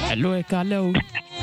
Hello, ẹ kalẹ́ o.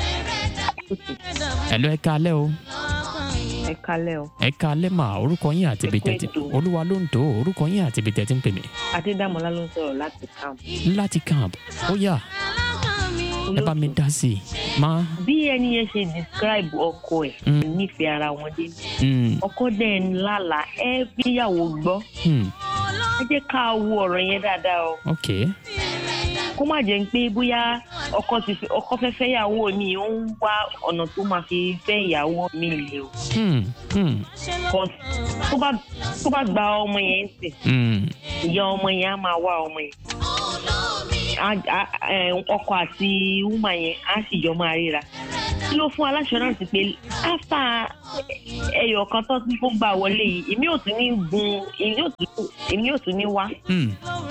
Hello, ẹ kalẹ́ o. ẹ kalẹ́ o Ẹ kalẹ́ mà orúkọ yín àti ibi tẹ̀tí. Olúwa ló ń tó orúkọ yín àti ibi tẹ̀tí ń pè mí. adédàmọ́lá ló ń sọ̀rọ̀ láti camp. Láti camp. Ó yá ẹ bá mi dá sí i. Má. bí ẹni yẹn ṣe describe ọkọ ẹ̀ Mm. nífẹ̀ẹ́ ara wọn dé Mm, ọkọ dẹ̀ ń lálàá ẹ bíyàwó gbọ́ mm, ẹ jẹ́ ká wo ọ̀rọ̀ yẹn dáadáa o ok. kó má jẹ́ pé bóyá ọkọ ti fi ọkọ fẹ́ fẹ́ ìyàwó mi ó ń wá ọ̀nà tó máa fi fẹ́ ìyàwó mi lè o Mm, mm, Cause tó bá tó bá gba ọmọ yẹn ń sìn mm, ìyá ọmọ yẹn á máa wá ọmọ yẹn Á- á- ẹ, ọkọ àti wúmà yẹn á sì jọ máa ríra kí ló fún aláṣọrántì pé áfà ẹyọ kan tó ti kó gbà wọlé yìí èmi ò tún ní gun èmi ò tún èmi ò tún ní wá mm,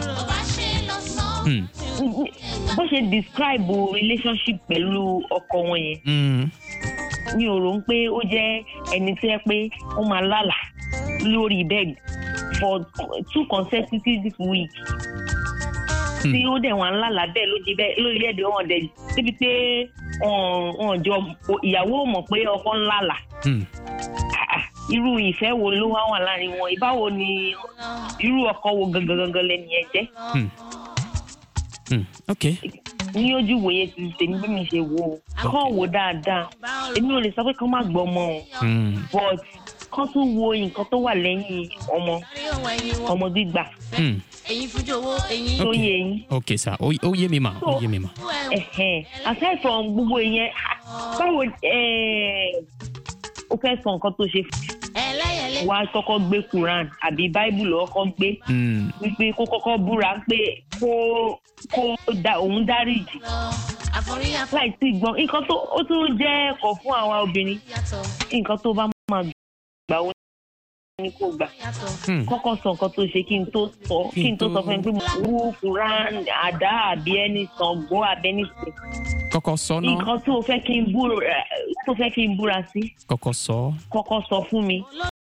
mm, bó ṣe describe relationship pẹ̀lú ọkọ wọn yẹn mm. mi ò rò ń pé ó jẹ́ ẹni tó yẹ pé ó máa lálà lórí bed for two consecutive weeks tí ó dẹ̀ wọ́n lálà bẹ́ẹ̀ ló di bẹ́ẹ̀ lórílẹ̀‐èdè wọn dẹ̀ débi pé wọn wọn jọ ìyàwó mọ̀ pé ọkọ ń lálà Mm. Ah, ah, irú ìfẹ́ wo ló wá wà láàrin wọn ìbáwo ni irú ọkọ wo gangan gangan lẹ́nu yẹn jẹ́ Mm. Mm. ok. ní ojú ìwòye ti tèmi bí mi ṣe wò ó kọ́ wò dáadáa èmi ò lè sọ pé kán má gbọ́ ọmọ o Mm. but kán tún wo nǹkan tó wà lẹ́yìn ọmọ ọmọ gbígbà Mm. èyí fújú owó èyí tó Ok. yẹ yín ok sir ó ó yé mi mà ó yé mi mà. ẹ̀hẹ̀n aside from gbogbo ìyẹn ah, báwo eh, o fẹ́ sọ nǹkan tó ṣe ẹlẹ́yẹlé wá kọ́kọ́ gbé quran àbí bible lọ́wọ́ kọ́ gbé Mm. wípé kó kọ́kọ́ búra pé kó kó da òun dáríjì lọ àforíyá láì tí gbọ́n nǹkan tó ó tún jẹ́ ẹ̀kọ́ fún àwa obìnrin yàtọ̀ nǹkan tó bá máa gbà ó ní kó gbà yàtọ̀ Mm. kọ́kọ́ sọ nǹkan tó ṣe kí n tó sọ kí n tó sọ fún mi pé mo wú quran àdá àbí ẹni Ṣàngó àbí ẹni sìn kọ́kọ́ sọ náà nǹkan tó fẹ́ kí n búra tó fẹ́ kí n búra sí kọ́kọ́ sọ. kọ́kọ́ sọ fún mi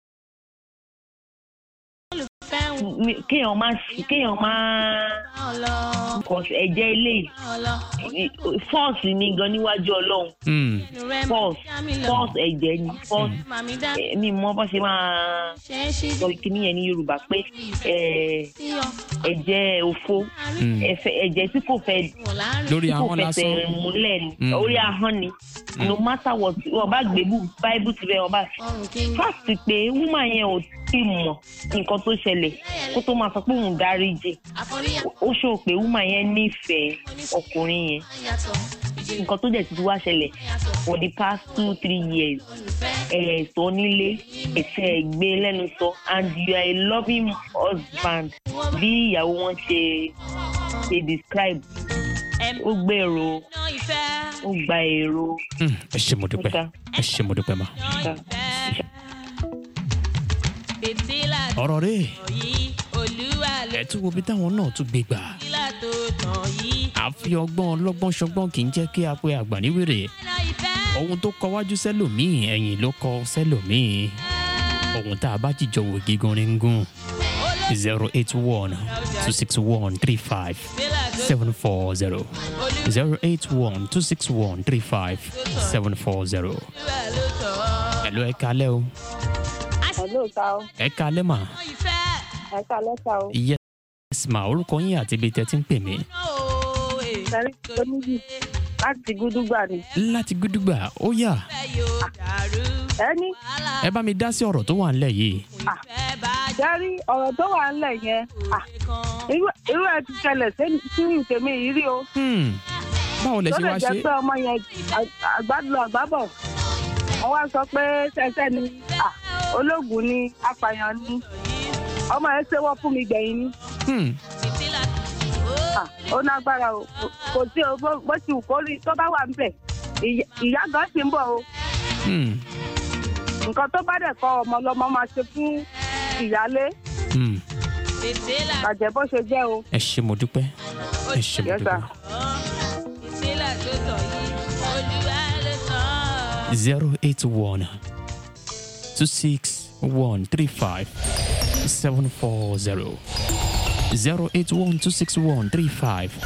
fẹ́hùn Mi- kéèyàn má kéèyàn má ọlọ kọ̀ ẹ̀jẹ̀ eléyìí ọlọ fọ́ọ̀sì ni gan níwájú ọlọ́run Mm. rẹ False. fọ́ọ̀sì ẹ̀jẹ̀ ni fọ́ọ̀sì màmí dá mi mọ bó ṣe máa ṣe é ṣí sọ kíní yẹn ní yorùbá pé eh, sí ọ ẹ̀jẹ̀ òfo Mm. ẹ̀fẹ̀- ẹ̀jẹ̀ tí kò fẹ́ wọ̀ láàrin lórí tí kò àwọn fẹsẹ̀ lásán. múlẹ̀ ni Mm. orí ahọ́n ni no matter what wọn bá gbé bú báíbù síbẹ̀ wọn bá ọrùn kí n fásitì pé wúmà yẹn ò tí mọ̀ nǹkan tó ṣẹlẹ̀ kó tó máa sọ pé òun dáríjì àforíyá ó ṣó pé wúmà yẹn nífẹ̀ẹ́ ọkùnrin yẹn yàtọ̀ ìjì nǹkan tó dẹ̀ ti wá ṣẹlẹ̀ yàtọ̀ for the past two three years olùfẹ́ ẹ̀ sọ nílé ẹ̀sẹ̀ gbé lẹ́nu sọ and you are a loving husband bí ìyàwó wọn ṣe ṣe describe ẹ̀mí ó gbèrò náà ìfẹ́ ó gba èrò Mm. ẹ ṣé mo dúpẹ́ Ọ̀gá. ẹ ṣé mo dúpẹ́ mà. ọ̀gá. fìtílà ọ̀rọ̀ rẹ̀ yìí olúwa ló ẹ̀ tún wo bí táwọn náà tún gbé gbà. fìtílà tó tàn yìí àfi ọgbọ́n ọlọ́gbọ́n ṣọgbọ́n kì í jẹ́ kí a pe àgbà níwèrè. náà ìfẹ́ ohun tó kọ wájú sẹ́lòmíì ẹ̀yìn ló kọ sẹ́lòmíì. ohun tá a bá jìjọ wò gígun ní gún. zero eight one two six one three five fìtílà tó seven four zero olúwa zero eight one two six one three five seven four zero. ló tàn ọ́ ẹ̀lọ́ ẹ kalẹ́ o Hello, ta o. ẹ kalẹ́ mà. náà ìfẹ́ Ẹ ká lẹ́ta o. yes ma orúkọ yín àti ibi tẹ́ ti ń pè mí. náà ó èyí Sẹ́rí tó níbi láti gúdúgbà ni. láti gúdúgbà ó yá yóò dàrú Ẹni wàhálà ẹ bá mi dá sí ọ̀rọ̀ tó wà ńlẹ̀ yìí. ìfẹ́ bá sẹ́rí ọ̀rọ̀ tó wà ńlẹ̀ yẹn. à, kan Irú irú ẹ ti ṣẹlẹ̀ sẹ́ni sínú tèmi yìí rí o. Hmm, báwo lẹ Tó ṣe lè wá jẹ́ ṣe. pé ọmọ yẹn à- àgbàdo àgbàbọ̀. Wọ́n wá sọ pé ṣẹṣẹ́ ni à, ológun ni apààyàn ni. Ọmọ yẹn ṣe wọ́n fún mi gbẹ̀yìn ni. Hmm, fìtílà À, Ó lágbára o. Kò- Kò sí o bó bó ti wù kó rí tó bá wà ń bẹ̀. Ìyá- Ìyá gan ti ń bọ̀ o. hmm, Nǹkan tó bá dẹ̀ kọ́ ọmọ lọ́mọ máa ṣe fún ìyálé. hmm. fìtílà Bàjẹ́ bó ṣe jẹ́ o. ẹ ṣé mo dúpẹ́ ẹ ṣé mo Yes, sir. dúpẹ́. fìtílà tó tàn yìí olúwa ló tàn ọ́. zero eight one two six one three five seven four zero zero eight one two six one three five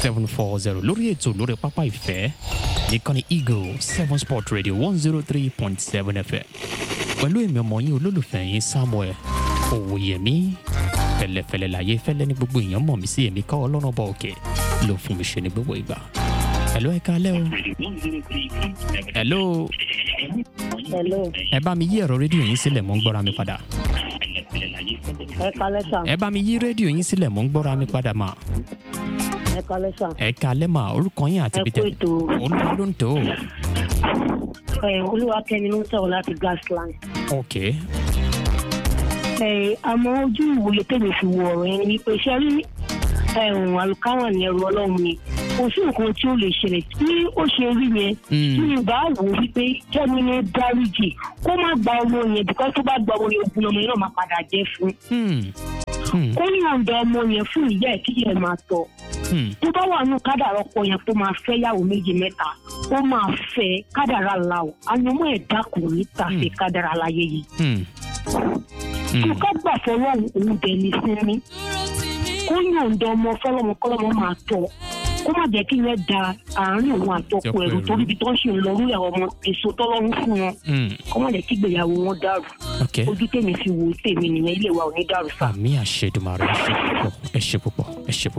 seven four zero lórí ètò lórí pápá ìfẹ́ nìkànnì eagle seven sport radio one zero three point seven fm pẹ̀lú èmi ọmọ yín olólùfẹ́ yín samuel òwòyẹmí fẹlẹfẹlẹ láyé fẹlẹ ní gbogbo èèyàn mọ̀ mí sí èmi ká ọlọ́run bọ̀ òkè ló fún mi ṣe ní gbogbo ìgbà. hello ẹ kálẹ́ o. hello hello ẹ bá mi yí ẹ̀rọ rédíò yín sílẹ̀ mò ń gbọ́ra mi padà. ẹ kalẹ sà ẹ bá mi yí rédíò yín sílẹ̀ mò ń gbọ́ra mi padà mà. ẹ kalẹ sà ẹ kálẹ́ mà orúkọ yín àti ẹ ibi kú tẹ ètò olúwa ló ń tó o. ẹ olúwakẹ́mi ló ń sọ̀rọ̀ láti gasland. ok ẹ àmọ́ ojú ìwòye tèmi fi wo ọ̀rọ̀ yẹn ni pé ṣe rí ẹ̀hún àlùkáwà ní ẹrù ọlọ́run ni kò sí nǹkan tí ó lè ṣẹlẹ̀ tí ó ṣe rí yẹn Mm. tí mi bá wò ó wípé kẹ́mi ní dáríjì kó má gba ọmọ yẹn bíkọ́ tó bá gba ọmọ yẹn ogun ọmọ yẹn náà máa padà jẹ́ fún Hmm. Hmm. kó yọ̀ǹda ọmọ yẹn fún ìyá ẹ̀ kí ìyá ẹ̀ máa tọ́ Hmm. tó bá wà nù kádàrá ọkọ yẹn tó máa fẹ́ yàwó méjì mẹ́ta ó máa fẹ́ kádàrá la o àyànmọ́ ẹ̀dá kò ní tàfẹ́ kádàrá láyé yìí Hmm. tó Hmm. ká gbà fọlọ́run òun dẹ̀ ní sinmi kó yọ̀ǹda ọmọ fọlọ́mọ kọ́lọ́mọ máa tọ́ kó má jẹ́ kí yẹn da àárín òun àtọkọ Tọkọ ẹ̀rù ẹ̀rù. torí ibi tó ń ṣe ń lọ lórí àwọn ọmọ èso tọ́lọ́run fún wọn Hmm. kó má jẹ́ kí ìgbéyàwó wọn dàrú ok ojú tèmi fi wò ó tèmi nìyẹn ilé wa ò ní dàrú sáà. àmì àṣẹdùmarè ẹ ṣe púpọ̀ ẹ ṣe púpọ̀ ẹ ṣe púpọ̀.